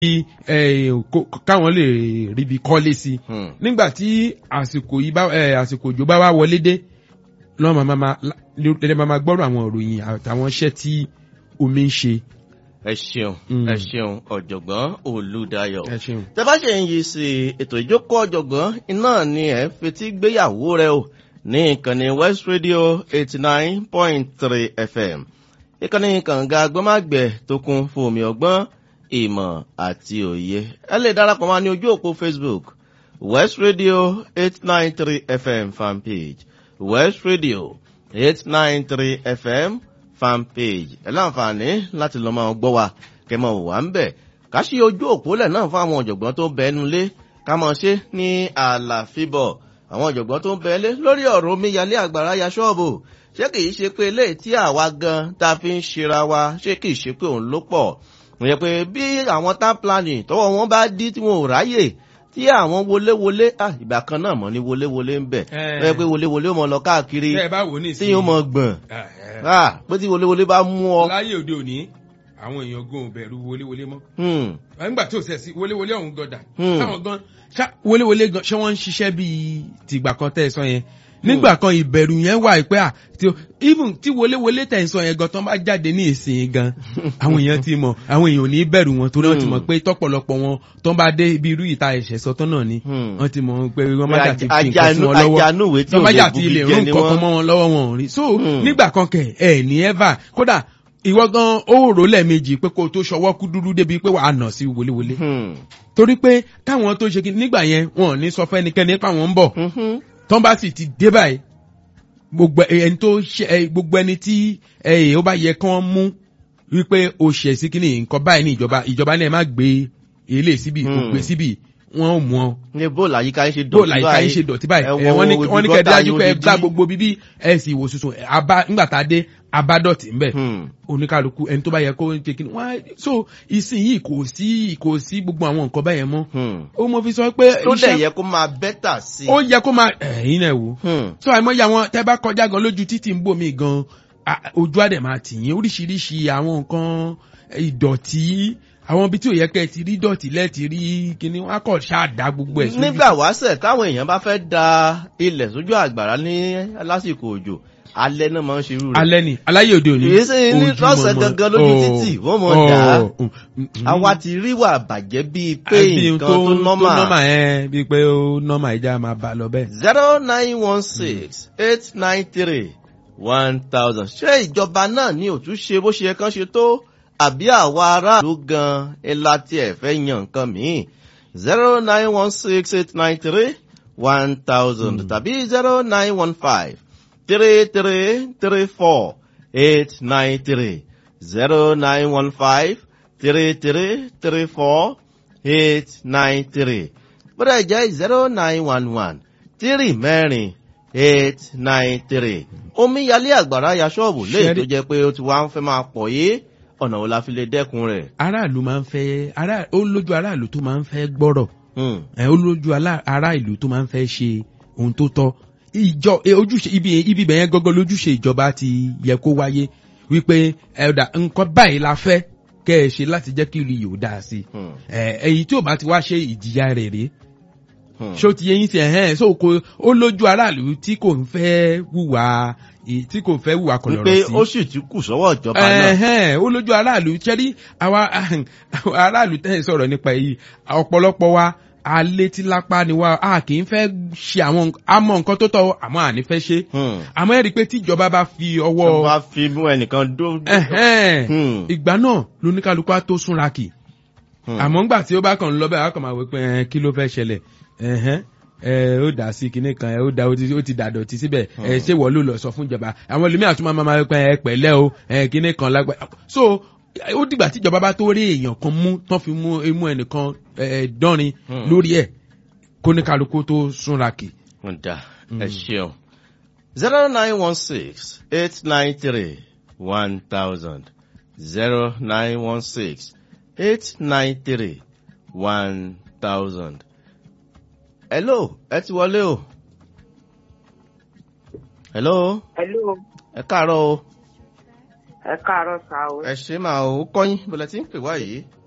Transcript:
káwọn lè ríbi kọ́lé sí nígbà tí àsìkò yìí bá àsìkò òjò bá wá wọlé dé lọ́wọ́ máa máa gbọ́rọ̀ àwọn òròyìn àtàwọn iṣẹ́ tí omi ń ṣe. ẹ ṣeun ẹ ṣeun ọ̀jọ̀gbọ́n olùdáyọ̀ ẹ ṣeun. tẹ bá ṣe ń yí sí ètò ìjókòó ọ̀jọ̀gbọ́n iná ni ẹ fetí gbéyàwó rẹ o ní ìkànnì west radio eighty nine point three fm ìkànnì kànga agbọ́mágbẹ̀ tó kún fún omi ọgbọ́n ìmọ̀ àti òye ẹ lè darapọ̀ mọ́ ní ojú òpó facebook west radio eight nine three fm fanpage west radio eight nine three fm fanpage ẹ láǹfààní láti lọ máa gbọ́ wa kẹ́ máa wà ń bẹ̀ ká ṣí ojú òpólẹ̀ náà fún àwọn ọ̀jọ̀gbọ́n tó bẹ́ẹ̀nu lé ká máa ṣe ní àlàfíbọ̀ àwọn ọ̀jọ̀gbọ́n tó ń bẹ́ẹ̀ lé lórí ọ̀rọ̀ omíyalé àgbàrá ya ṣọ́ọ̀bù ṣé kìí ṣe pé eléyìí tí àwa gan tá a fi ń ṣera wa ṣé kìí ṣe pé òun ló pọ̀ ìyẹn pé bí àwọn town planning tọwọ́ wọn bá dí tí wọn ò ráyè tí àwọn wọléwọlé ìgbà kan náà mọ̀ ní wọléwọlé ń bẹ̀ ẹ pé wọléwọlé ó mọ lọ káàkiri tí yóò mọ gbọ̀n pé tí wọléwọlé bá mú ọ. láyé òde òní àwọn èèyàn gan ò bẹ̀rù wọléwọlé mọ́. nígbà tí ò sẹ̀ sí wọléwọlé ọ̀hún gan dà. táwọn gan wọléwọlé gan ṣé wọ́n ń ṣiṣẹ́ bíi tìgbà kan tẹ́ ẹ sọ yẹn nígbà kan ìbẹ̀rù yẹn wà pé à even tí wọléwọlé tẹ̀ ń sọ yẹn gan tán bá jáde ní ìsìn gan àwọn èèyàn ti mọ̀ àwọn èèyàn ò ní bẹ̀rù wọn torí wọ́n ti mọ̀ pé tọ́pọ̀lọpọ̀ wọn tán bá dé ibi irú ìta ẹ̀ṣẹ̀ sọtán náà ni wọ́n ti mọ̀ pé wọ́n má jà ti fi nǹkan sí wọn lọ́wọ́ tán bá jà ti lè rún nǹkan mọ́ wọn lọ́wọ́ wọn ò rí so nígbà kan kẹ̀ ẹ̀ ní ever kódà ìwọ gan ó rò lẹ́ẹ̀mejì pé kó o tó ṣọwọ́ kú dúdú débi pé wàá nà sí wọléwọlé torí pé káwọn tó ṣe kí nígbà yẹn wọn ò ní sọ fẹ́nikẹ́ni pé àwọn ń bọ̀ tán bá sì ti dé báyìí gbogbo ẹni tó ṣe gbogbo ẹni tí ó bá yẹ kán mú wípé o ṣẹ̀ sí kíní nǹkan báyìí ní ìjọba ìjọba náà má gbé ilé síbi kò gbé síbi wọn ò mú ọ. ní bóòlù àyíká yín ṣe dọ̀tí báyìí bóòlù àyíká yín ṣe dọ̀tí báyìí wọ́n ní wọ́n ní kẹ́ dájú pé ẹ gbá gbogbo bíbí ẹ sì wò sùsùn abá nígbà tá a dé abádọ̀tí ńbẹ̀ oníkàlùkù ẹni tó bá yẹ kó ń ṣe kíní wọ́n so ìsinyìí kò sí kò sí gbogbo àwọn nǹkan báyẹn mọ́. ó mọ fi sọ pé. tó dẹ̀ yẹ kó máa bẹ́tà sí. ó yẹ kó máa ẹ̀yin náà wò. so àìmọye àwọn tẹ́ bá kọjá gan lójú títì ń bò mí gan ojú àdẹ̀ máa tì yín oríṣiríṣi àwọn nǹkan ìdọ̀tí àwọn ibi tí ò yẹ kẹ́ ẹ ti rí dọ̀tí lẹ́ẹ̀tì rí kíní wọn kọ̀ ṣáàdá gbogbo ẹ̀ sójú. nígbà wáṣẹ̀ táwọn èèyàn bá fẹ́ da ilẹ̀ sójú àgbàrá ní lásìkò òjò alẹ́ náà máa ń ṣe irú rẹ̀. alẹ́ ni aláyé òde òní. kìí ṣe ní lọ́sẹ̀ gangan lójú títì wọ́n mọ̀ dá àwa ti rí wà bàjẹ́ bíi pé nǹkan tó nọ́mà. tó nọ́mà ẹ bíi pé ó nọ́mà ìjà máa bá lọ bẹ́ẹ̀. zero nine one six eight nine three one thousand ṣé ìjọba náà ní òtúnṣe bó ṣe kán ṣe tó àbí àwa aráàlú gan ẹ láti ẹ̀ fẹ́ yan nǹkan míì zero nine one six eight nine three one thousand tàbí zero nine one five three three three four eight nine three zero nine one five three three three four eight nine three bóyá jẹ́ zero nine one one three mẹ́rin eight nine three omíyalé àgbàrá ya ṣọ́ọ̀bù léyìí tó jẹ́ pé ó ti wá ń fẹ́ máa pọ̀ yé ọ̀nà wo la fi lè dẹ́kun rẹ̀. aráàlú máa ń fẹ́ ó lójú aráàlú tó máa ń fẹ́ gbọ́rọ̀ ó lójú aráàlú tó máa ń fẹ́ ṣe ohun tó tọ́ ìjọ ojúṣe ibi ibi bẹ̀yẹn gọ́gọ́ lójúṣe ìjọba ti yẹ kó wáyé wípé ẹ̀dà nǹkan báyìí la fẹ́ kẹ́ ẹ ṣe láti jẹ́ kí ìlú yìí ó dáa sí i èyí tí ò bá ti wá ṣe ìjìyà rẹ̀ rèé ṣó ti yẹ yín sí ẹ̀hẹ́n so kò ó lójú aráàlú tí kò ń fẹ́ wùwà tí kò fẹ́ wùwà kọlọ̀rọ̀ sí. wípé ó sì ti kù sọ́wọ́ ìjọba náà. ẹ̀hẹ́n ó lójú aráàlú ṣẹ́rí àwa aráàlú tẹ́ ẹ̀ sọ̀rọ̀ nípa èyí ọ̀pọ̀lọpọ̀ wa alétílápá ni wa a kì í fẹ́ ṣe àwọn àmọ́ nǹkan tó tọ́ àmọ́ àní fẹ́ ṣe àmọ́ ẹ̀rí pé tíjọba bá fi ọwọ́. bá fi mú ẹnìkan dó. ìgbà náà lóníkálukú á tó súnra kì àmọ́ ńgbà tí ó bá kàn ń lọ bẹ́ẹ̀ á kàn máa wí pé kí ló fẹ́ ṣẹlẹ̀ ẹ ó dà sí kinní kan ẹ ó da ó ti dàdọ̀tí síbẹ̀ ẹ ṣé wọ́n ló lọ sọ fún ìjọba àwọn ẹlòmíràn tún máa máa pẹ́ ẹ pẹ̀lẹ́ o ẹ kinní kan lágbá so ó dìgbà tí ìjọba bá tó rí èèyàn kan mú tán fi mú imú ẹnìkan dánrin lórí ẹ̀ kó ní kálukú tó súnra kì. ǹda ẹ ṣeun zero nine one six eight nine three one thousand zero nine one six eight nine three one thousand. hello ẹ ti wọlé o. hello. hello. ẹ káàárọ̀ o ẹ káàárọ̀ sá o. ẹ ṣe máa o kọ́yìn bọ̀lẹ̀ tí ń pè wá yìí.